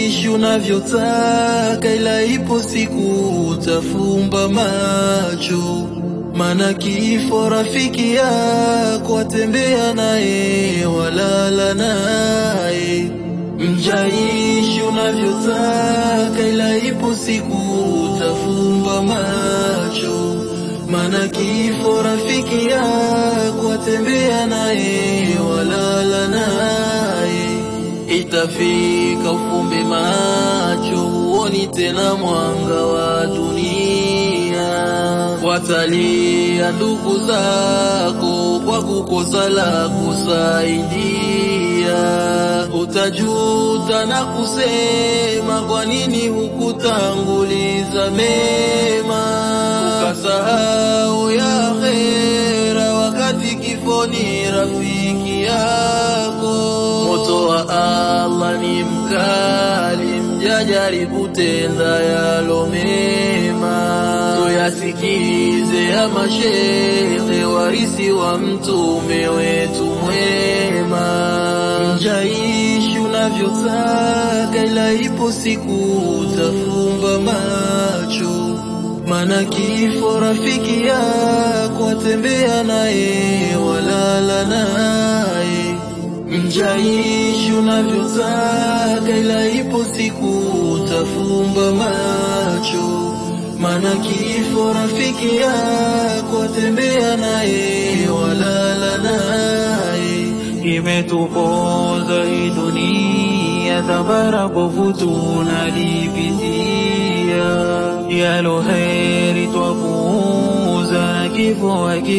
Ishi unavyotaka, ila ipo siku utafumba macho, mana kifo rafiki yako, atembea naye walala naye. Mjaishi unavyotaka, ila ipo siku utafumba macho, mana kifo rafiki yako, atembea naye walala naye. Itafika ufumbe macho, huoni tena mwanga wa dunia. Watalia ndugu zako kwa kukosa la kusaidia. Utajuta na kusema, kwa nini hukutanguliza mema, ukasahau ya akhera, wakati kifo ni rafiki yako. Moto wa Allah ni mkali, mjajaribu tenda yalo mema. Tuyasikize ya mashehe, warisi wa mtume wetu mwema. Mjaishi unavyotaka, ila ipo siku utafumba macho, mana kifo rafiki yako, atembea naye walala naye. Mjaishi unavyotaka, ila ipo siku utafumba macho, mana kifo rafiki yako, atembea naye walala naye. Imetuponza hii dunia, tabara bovu tunalipitia, yalo heri twapuuza, na kifo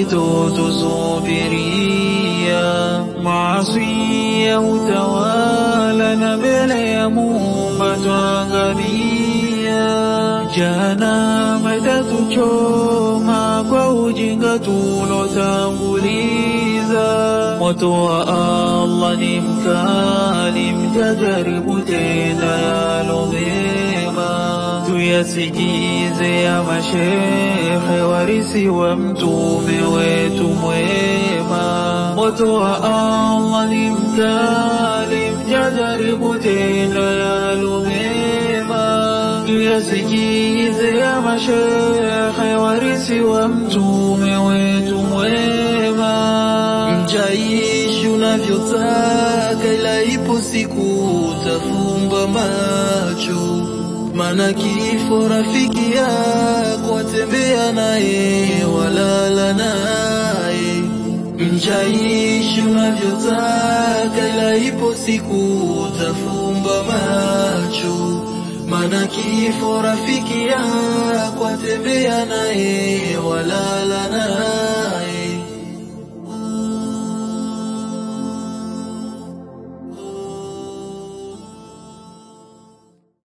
hakitotusubiria. Maasi ya utawala, na mbele ya Muumba twangamia. Jahannama itatuchoma kwa ujinga tulotanguliza. Moto wa Allah ni mkali, mjajaribu tena yalo mema. Tuyasikize ya mashehe, warisi wa mtume wetu mwema. Moto wa Allah ni mkali, mjajaribu tena yalo mema. Tuyasikize ya mashehe, warisi wa mtume wetu mwema. Mjaishi unavyotaka, ila ipo siku utafumba macho, mana kifo rafiki yako, atembea naye walala naye. Mjaishi unavyotaka, ila ipo siku utafumba macho, mana kifo rafiki yako, atembea naye walala naye.